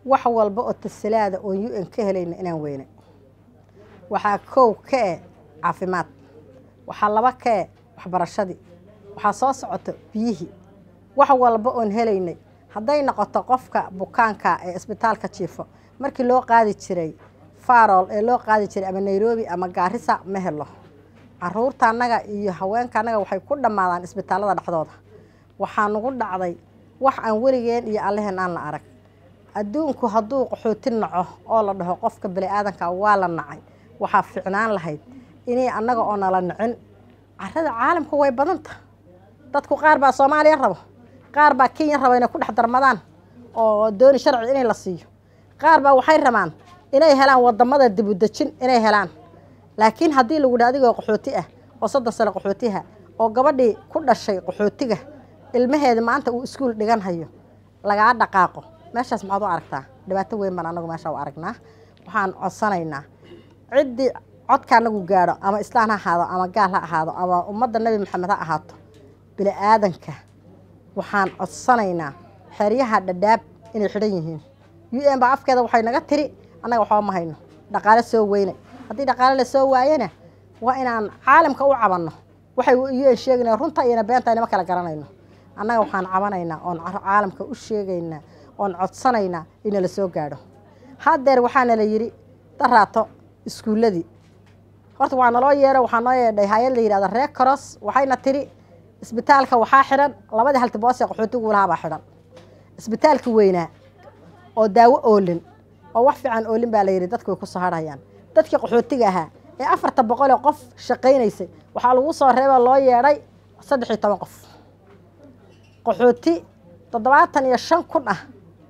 wax walba oo tasilaada oon u n ka helayna inaan weynay waxaa kow ka e caafimaad waxaa laba ka e waxbarashadii waxaa soo socoto biyihii wax walba oon helaynay hadday noqoto qofka bukaanka ee isbitaalka jiifo markii loo qaadi jiray farol ee loo qaadi jiray ama nairobi ama gaarisa ma helo caruurta annaga iyo haweenka annaga waxay ku dhammaadaan isbitaallada dhexdooda waxaa nagu dhacday wax aan weligeen iyo alleheen aan la arag adduunku hadduu qaxooti naco oo la dhaho qofka bani-aadanka waa la nacay waxaa ficnaan lahayd inay annaga oo nala nicin carada caalamku way badanta dadku qaar baa soomaaliya rabo qaar baa kenya raba inay ku dhex darmadaan oo dooni sharci inay la siiyo qaar baa waxay rabaan inay helaan wadamada dibudejin inay helaan laakiin haddii lagu dha adigoo qaxooti ah oo soddon sano qaxootiha oo gabadhii ku dhashay qaxootiga ilmaheeda maanta uu iskuul dhigan hayo lagaa dhaqaaqo meeshaas maxaad u aragtaa dhibaato weyn baan anagu meesha u aragnaa waxaan codsanaynaa ciddii codka anagu gaadho ama islaan ha ahaado ama gaal ha ahaado ama ummadda nebi maxamed ha ahaato bini aadanka waxaan codsanaynaa xeryaha dhadhaab inay xidhan yihiin u n baa afkeeda waxay naga tiri annaga waxba ma hayno dhaqaale soo weyne haddii dhaqaale la soo waayana waa inaan caalamka u cabanno waxay u n sheegaynaa runta iyona beenta inama kala garanayno annaga waxaan cabanaynaa oon caalamka u sheegaynaa oon codsanaynaa ina la soo gaadho haddeer waxaana la yidhi daraato iskuulladii horta waa naloo yeero waxaa noo yeedhay hay-ad la yidhahda reer coros waxayna tiri isbitaalka waxaa xidhan labadii haltiboosee qaxootigu lahaabaa xidhan isbitaalka weynaa oo daawo oolin oo wax fiican oolin baa la yidhi dadku way ku soo harhayaan dadkii qaxootiga ahaa ee afarta boqolee qof shaqaynaysay waxaa lagu soo reeboo loo yeedhay saddex iyo toban qof qaxooti toddobaatan iyo shan kun ah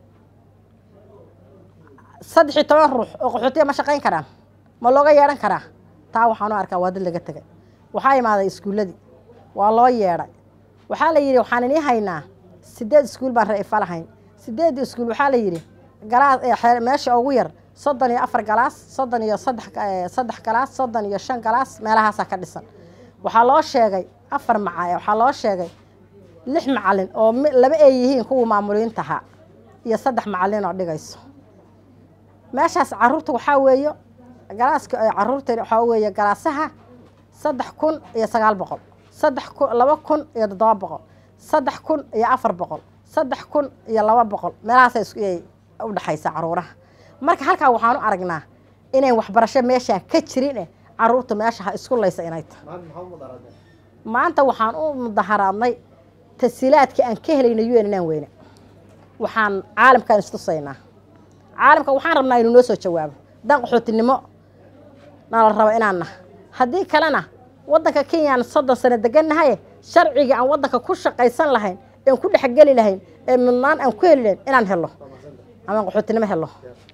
saddex iyo toban ruux oo qaxootiya ma shaqayn karaan ma looga yeedhan karaa taa waxaan u arkaa waa dad laga tegay waxaa imaaday iskuulladii waa loo yeedhay waxaa la yidhi waxaan inii haynaa sideed iskuul baan ra-ifa lahayn sideedii iskuul waxaa la yidhi galaas meesha ugu yar soddon iyo afar galaas soddon iyo saddex saddex galaas soddon iyo shan galaas meelahaasaa ka dhisan waxaa loo sheegay afar maca waxaa loo sheegay lix macalin oo laba ay yihiin kuwa maamuliyiinta ahaa iyo saddex macalin oo dhigayso meeshaas caruurta waxaa weeye galaaska caruurta waxaa weeye galaasaha saddex kun iyo sagaal boqol saddex kun laba kun iyo toddoba boqol saddex kun iyo afar boqol saddex kun iyo laba boqol meelahaasay u dhexaysa caruuraha marka halkaa waxaan u aragnaa inayn waxbarasho meeshaan ka jirin eh caruurta meesha ha isku laysa inay tahay maanta waxaan u mudaharaadnay tasiilaadka aan ka helayna u n inaan weyne waxaan caalamkaan istusaynaa caalamka waxaan rabnaa inuu noo soo jawaabo dan qaxootinimo nala rabo inaan nah haddii kalena waddanka kenyaan soddon sano degannahaye sharcigii aan waddanka ku shaqaysan lahayn een ku dhexgeli lahayn ee midnaan aan ku heli lahayn inaan helo amaan qaxootinimo helo